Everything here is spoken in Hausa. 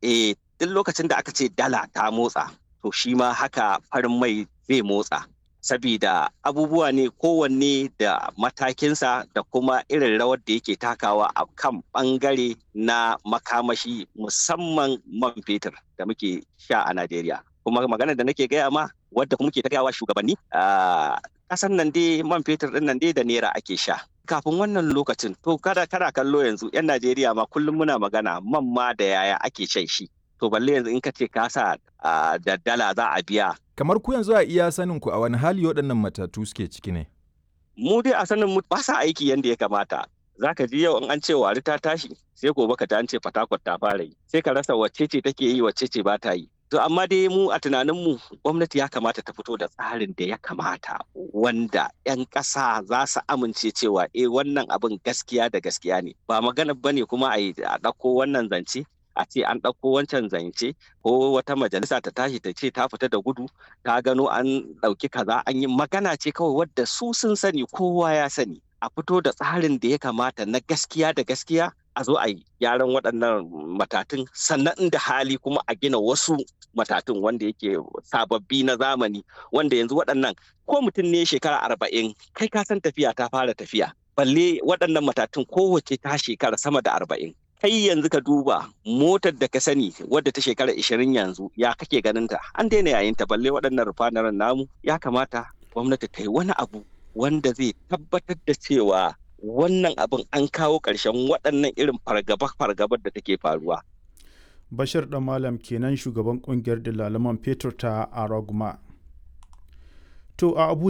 eh duk lokacin da aka ce dala ta motsa to shi ma haka farin mai zai motsa sabida abubuwa ne kowanne da matakinsa da kuma irin rawar da yake takawa a kan bangare na makamashi musamman man fetur da muke sha a Najeriya. Kuma magana da nake gaya ma wadda kuma muke ta gayawa shugabanni a kasan nan dai man fetur din nan dai da naira ake sha. Kafin wannan lokacin to kada kada kallo yanzu 'yan Najeriya ma kullum muna magana man ma da yaya ake shan shi. To balle yanzu in ka ce ka sa da dala za a biya Kamar ku yanzu a iya sanin ku a wani hali waɗannan matatu suke ciki ne? mu dai a sanin mu ba sa aiki yadda ya kamata za ka ji yau in an ce wari ta tashi sai gobe ka ji an ce fatakwat ta fara yi sai ka rasa wacce ce take yi wacce ce ba ta yi to amma dai mu a tunanin mu gwamnati ya kamata ta fito da tsarin da ya kamata wanda 'yan ƙasa za su amince cewa eh wannan abin gaskiya da gaskiya ne ba magana bane kuma a ɗauko wannan zance a ce an ɗauko wancan zance ko wata majalisa ta tashi ta ce ta fita da gudu ta gano an ɗauki kaza an yi magana ce kawai wadda su sun sani kowa ya sani a fito da tsarin da ya kamata na gaskiya da gaskiya a zo a yi gyaran waɗannan matatun sannan inda hali kuma a gina wasu matatun wanda yake sababbi na zamani wanda yanzu waɗannan ko mutum ne shekara arba'in kai ka san tafiya ta fara tafiya balle waɗannan matatun kowace ta shekara sama da arba'in kai yanzu ka duba motar da ka sani wadda ta shekara ishirin yanzu ya kake ganin ta an daina yayin ta balle waɗannan rufanaren namu ya kamata gwamnati ta yi wani abu wanda zai tabbatar da cewa wannan abin an kawo ƙarshen waɗannan irin fargaba-fargabar da take faruwa. Bashir ɗan Malam kenan shugaban ƙungiyar dalalaman fetur ta Araguma. To a Abuja